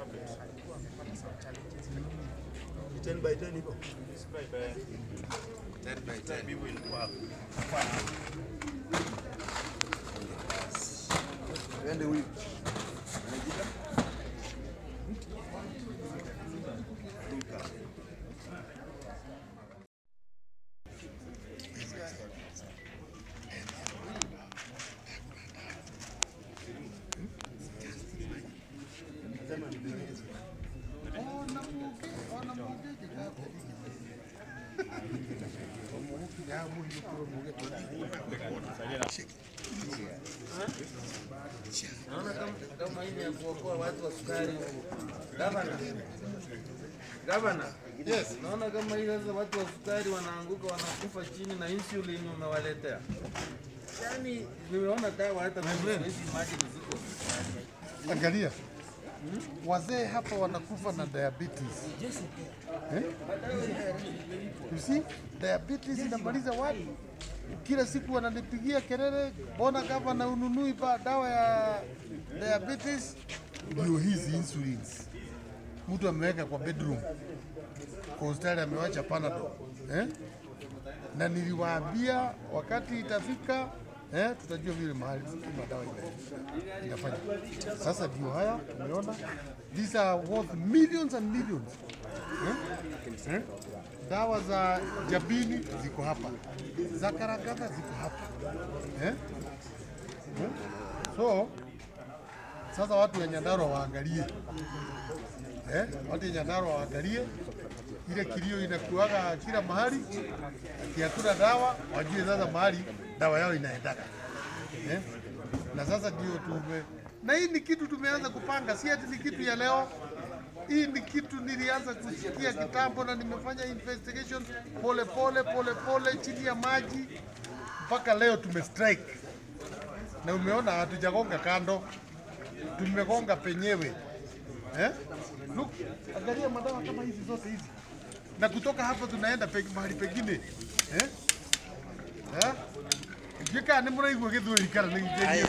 alikuwa amepata some challenges Ni 10 by 10 hivyo. Twende huyu. Naona kama kama hii ni ya kuokoa watu wa sukari huko. Gavana. Gavana. Yes. Naona kama hii sasa watu wa sukari wanaanguka wanakufa chini na insulin umewaletea. Yaani nimeona dawa hata mimi siwezi imagine ziko. Angalia, wazee hapa wanakufa na diabetes. Eh? You see, diabetes inamaliza watu. Kila siku wananipigia kelele, mbona gavana ununui ba dawa ya diabetes? Ndio hizi insulins mtu ameweka kwa bedroom, kwa hospitali amewacha Panadol eh? na niliwaambia wakati itafika eh, tutajua vile mahali madawa ina- inafanya. Sasa ndio haya tumeona, these are worth millions and millions eh? Eh? Dawa za jabini ziko hapa, za karagada ziko hapa eh? Eh? So sasa watu wa Nyandarua waangalie eh? watu wa Nyandarua waangalie ile kilio inakuaga kila mahali, ati hakuna dawa, wajue sasa mahali dawa yao inaendaka eh? Na sasa ndio tume, na hii ni kitu tumeanza kupanga, si ati ni kitu ya leo. Hii ni kitu nilianza kusikia kitambo, na nimefanya investigation pole pole pole pole chini ya maji mpaka leo tume strike, na umeona hatujagonga kando, tumegonga penyewe eh? Look, angalia madawa kama hizi zote hizi, na kutoka hapa tunaenda pe, mahali pengine eh? Eh? Ngĩka nĩ mũraigua gĩthweri kana nĩ